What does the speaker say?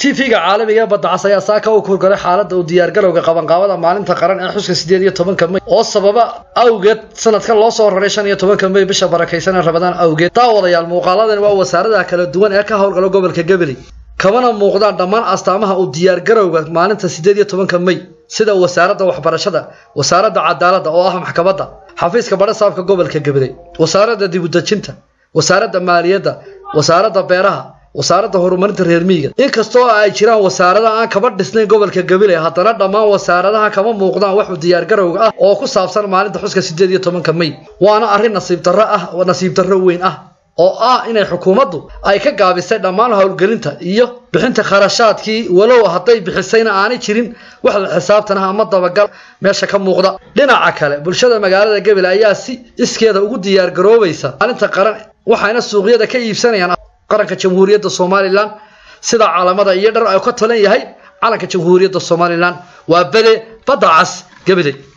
tv-ga caalamiga ee badda cas ayaa saaka u kurgalay xaaladda u diyaargarowga qabanqaabada maalinta qaran ee xuska sideed iyo tobanka may oo sababa awgeed sanadkan loo soo raray shan iyo tobanka may bisha barakaysan ee rabadaan awgeed daawadayaal muuqaaladani waa wasaaradaha kala duwan ee ka howlgala gobolka gabiley kamana muuqdaan dhammaan astaamaha u diyaargarowga maalinta sideed iyo tobanka may sida wasaaradda waxbarashada wasaaradda cadaaladda oo ah maxkamadda xafiiska badhasaabka gobolka gabiley wasaaradda dibudejinta wasaaradda maaliyadda wasaaradda beeraha wasaaradda horumarinta reer miyiga inkastoo ay jiraan wasaarada aan kaba dhisnayn gobolka gabiley haddana dhammaan wasaaradaha kama muuqdaan wax u diyaargarowga ah oo ku saabsan maalinta xuska sideed iyo tobanka may waana arrin nasiib darro ah nasiib darro weyn ah oo ah inay xukuumaddu ay ka gaabisay dhammaan howlgelinta iyo bixinta kharashaadkii walow hadday bixisayna aanay jirin wax la xisaabtanah ama dabagal meesha ka muuqda dhinaca kale bulshada magaalada gabiley ayaa si iskeeda ugu diyaargaroobaysa maalinta qaran waxayna suuqyada ka iibsanayaan qaranka jamhuuriyadda somalilan sida calamada iyo dhar ay ka talan yahay calanka jamhuuriyadda somalilan waa bele badda cas gabiley